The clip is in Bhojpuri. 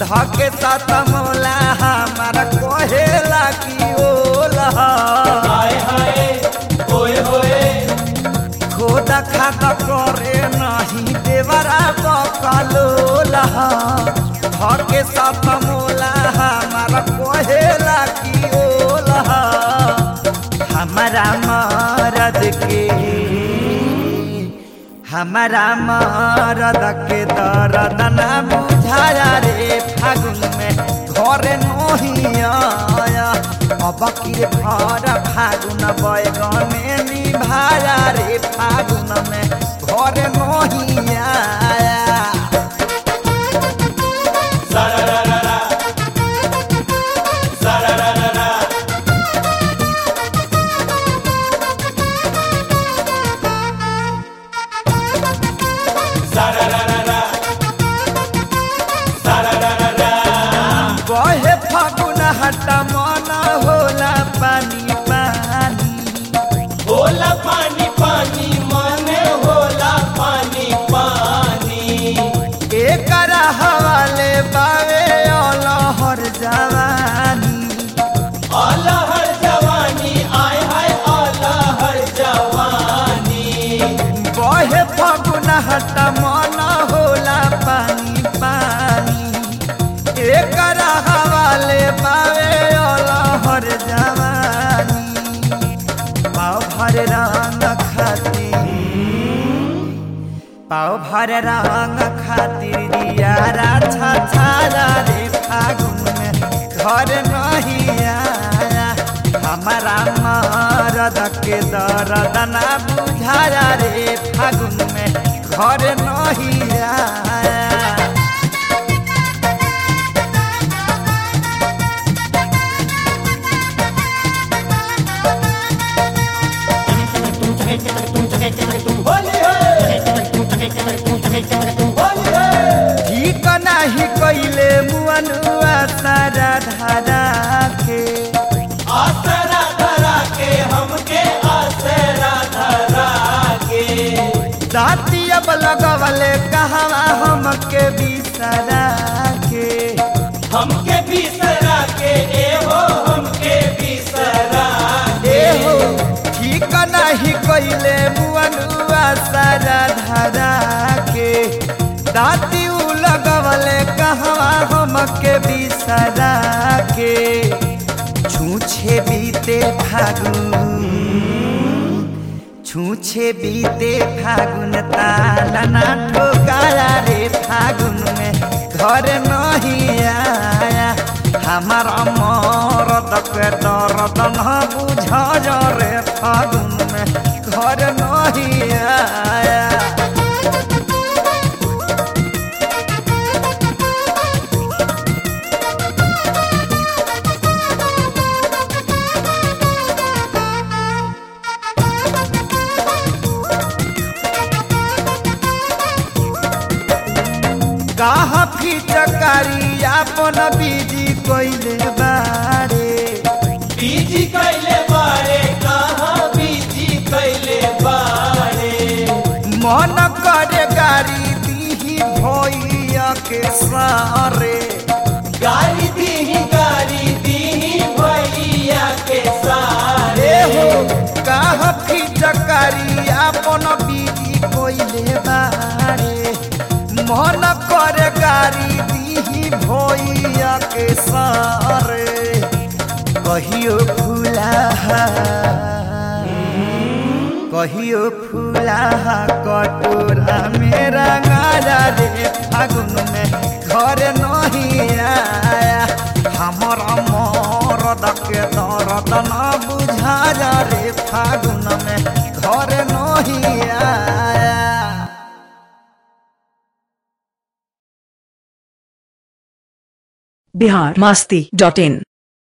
धके सात मोला हमारा कहेला की ओला हाय हाय होए होए खोदा खाता करे नहीं देवरा बकलोला धके सात मोला हमारा कहेला की ओला हमारा मरद के हमारा मरद के दर्द न बुझाया रे फागुन में घर नहीं आया अब की घर फागुन बैगने निभाया रे फागुन में घर नहीं आया सारा रा रा रा सारा रा रा रा सारा रा रा रा सारा रा रा रा बहे फागुन हट मन होला पानी पानी होला पानी पानी माने होला पानी पानी एकर हवाले बावे अलहर जवानी अलहर जवानी आय हाय अलहर जवानी बहे फगुन हट मन होला पानी पानी एकर हवाले बावे अलहर जवानी पाव भर रंग खातिर पाव भर रंग खातिर दियारा छछारा रे फागुन में घर नहीं आया हमारा मरद के दर्द ना बुझाया रे फागुन में घर नहीं आया होली है होली है ठीक नाही कैले मुअनुआ सारा धारा के आसरा धरा के हमके आसरा धरा के दाती अब लगवले कहवा हमके बिसरा के हमके बिसरा के एहो हमके बिसरा ए हो ठीक नाही कैले मुअनुआ सारा धारा के दाती उ लगवले कहवा हमके बिसरा के छूछे बीते फागुन छूछे बीते फागुन ताला ना ठोकाया रे फागुन में घर नहीं आया हमारा मरद के दर्द न बुझा रे फागुन में घर नहीं आया कहा फिचकारी अपन बीजी कोइले बारे बीजी कैले बारे कहाँ बीजी कैले बारे मन करे गाड़ी दीही भैया के सारे गाली दीही गाली दीही भैया के सारे ए हो कहा फिचकारी अपन बीजी कोइले बारे मन करे गाड़ी दीही भैया के सारे कहियो फूला कहियो फूला कटोरा मेरा गाजा रे फागुन में घर नहीं आया हमारा मरद के दर्द न बुझा रे फागुन में घर नहीं आया बिहार मस्ती डॉट इन